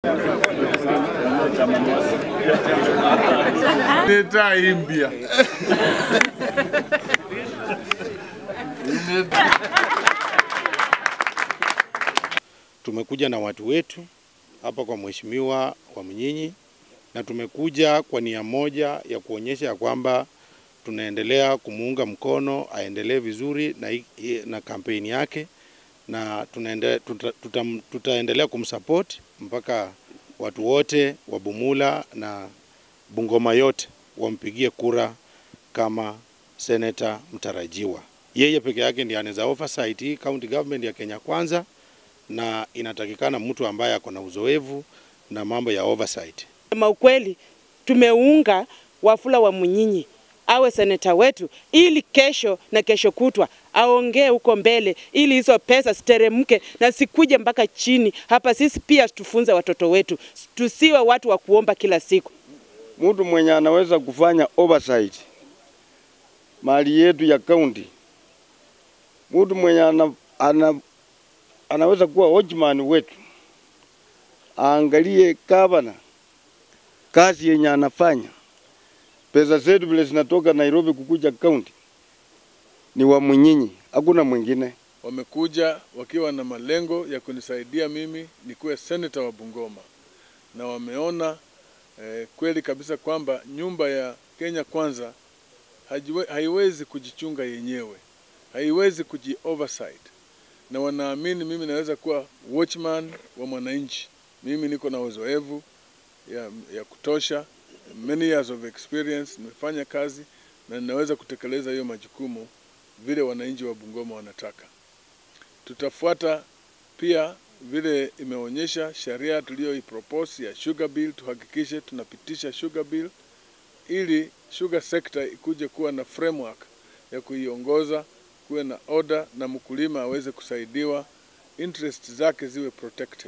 Nitaimbia. Tumekuja na watu wetu hapa kwa mheshimiwa wa Mnyinyi na tumekuja kwa nia moja ya kuonyesha ya kwamba tunaendelea kumuunga mkono aendelee vizuri na, i- i- na kampeni yake na tunaende, tuta, tuta, tutaendelea kumsupport mpaka watu wote wa Bumula na Bungoma yote wampigie kura kama seneta mtarajiwa. Yeye peke yake ndiye anaweza oversight hii county government ya Kenya Kwanza, na inatakikana mtu ambaye ako na uzoefu na mambo ya oversight. Sema ukweli, tumeunga Wafula wa Munyinyi awe seneta wetu, ili kesho na kesho kutwa aongee huko mbele, ili hizo pesa ziteremke na sikuje mpaka chini hapa. Sisi pia tufunze watoto wetu, tusiwe watu wa kuomba kila siku. mtu mwenye anaweza kufanya oversight mali yetu ya kaunti, mtu mwenye ana, ana, anaweza kuwa watchman wetu, aangalie gavana kazi yenye anafanya, pesa zetu vile zinatoka Nairobi kukuja kaunti ni wa Munyinyi, hakuna mwingine. Wamekuja wakiwa na malengo ya kunisaidia mimi nikuwe seneta wa Bungoma, na wameona eh, kweli kabisa kwamba nyumba ya Kenya Kwanza hajiwe, haiwezi kujichunga yenyewe, haiwezi kuji oversight, na wanaamini mimi naweza kuwa watchman wa mwananchi. Mimi niko na uzoefu ya, ya kutosha, many years of experience, nimefanya kazi na ninaweza kutekeleza hiyo majukumu vile wananchi wa Bungoma wanataka. Tutafuata pia vile imeonyesha sheria tuliyoipropose ya sugar bill, tuhakikishe tunapitisha sugar bill ili sugar sector ikuje kuwa na framework ya kuiongoza, kuwe na order na mkulima aweze kusaidiwa, interest zake ziwe protected.